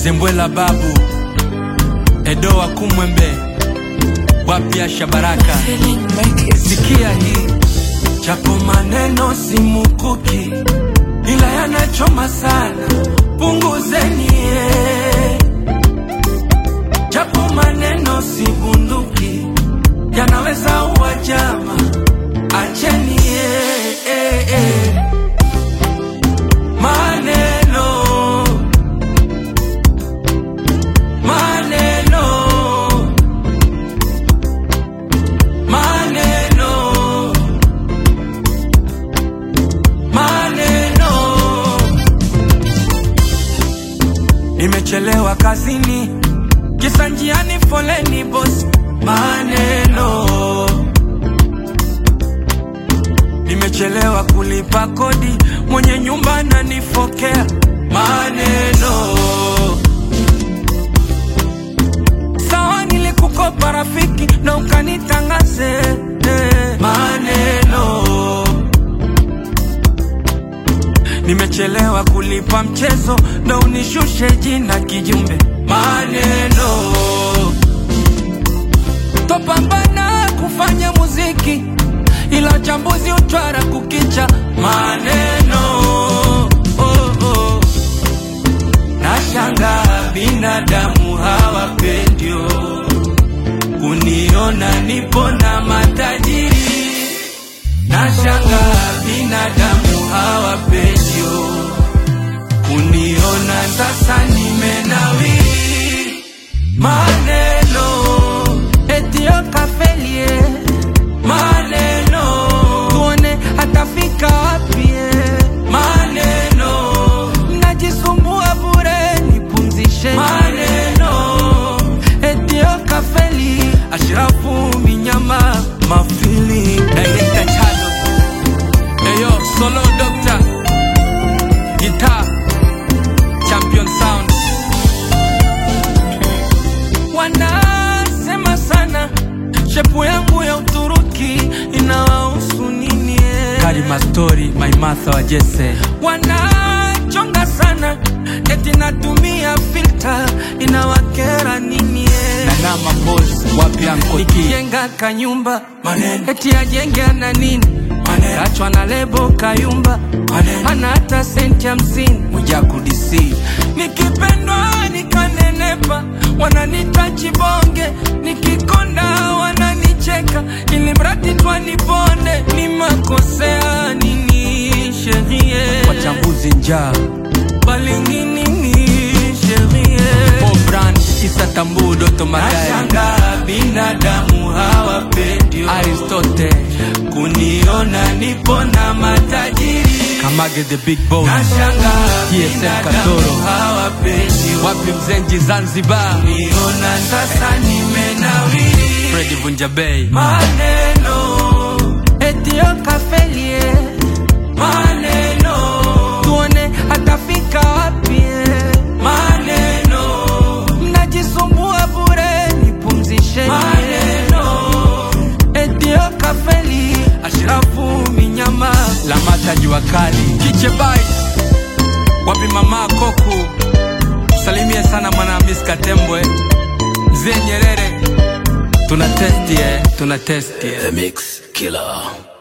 Zembwela babu Edoa Kumwembe Wapya Shabaraka Sikia hii japo maneno si mukuki, ila yanachoma sana, punguzeni eh. Japo maneno si bunduki, yanaweza uwa jama, acheni eh, eh, eh. Maneno maneno maneno maneno. Nimechelewa kazini, kisa njiani foleni boss. Maneno. Nimechelewa kulipa kodi, mwenye nyumba ananifokea. Maneno. Sawa, nilikukopa rafiki na ukanitangaze eh. maneno Nimechelewa kulipa mchezo na unishushe jina kijumbe. Maneno topambana kufanya muziki, ila chambuzi utwara kukicha. Maneno oh, oh. Nashanga binadamu hawapendio kuniona nipo na matajiri Nashanga binadamu hawapendio kuniona sasa nimenawiri. Maneno etio kafelie, maneno tuone atafika wapi. Maneno najisumbua bure, nipumzishe. Maneno etio kafeli, Ashrafu Minyama mafili Director Chalo Eyo, solo doctor Guitar Champion sound Wanasema sana Shepu yangu ya Uturuki Inawahusu nini eh? Karima story, my Martha wa Jesse Wanachonga sana Eti natumia filter Inawakera nini eh? Nanama boss, wapi ankoti Nikijenga kanyumba Maneno Eti ajenge ana nini Maneno Kachwa na lebo kayumba Maneno Hana hata senti hamsini Mwijaku DC Nikipendwa nikanenepa Wananita chibonge Nikikonda wananicheka Ili mradi twanibonde Ni makosea nini sherie Wachambuzi njaa Balingi nini sherie Paul Brand Isa Tambu Doto Magari Nashanga binadamu hawapendio Aristote Kuniona nipo na matajiri Kamage the big boss Nashanga TSM Katoro hawapendio Wapi Mzenji Zanzibar Kuniona sasa nimenawiri Freddy Vunja Bay Maneno Etio kafelie Maneno Tuone atafika wapi Maneno Mnajisumbua bure nipumzishe Maneno Etio kafeli Ashrafu Minyama Lamata jua kali Kiche Bites Wapi mama Koku Salimie sana mwana Miss Katembwe Mzee Nyerere Tuna testi eh, tuna testi eh. The Mix Killer.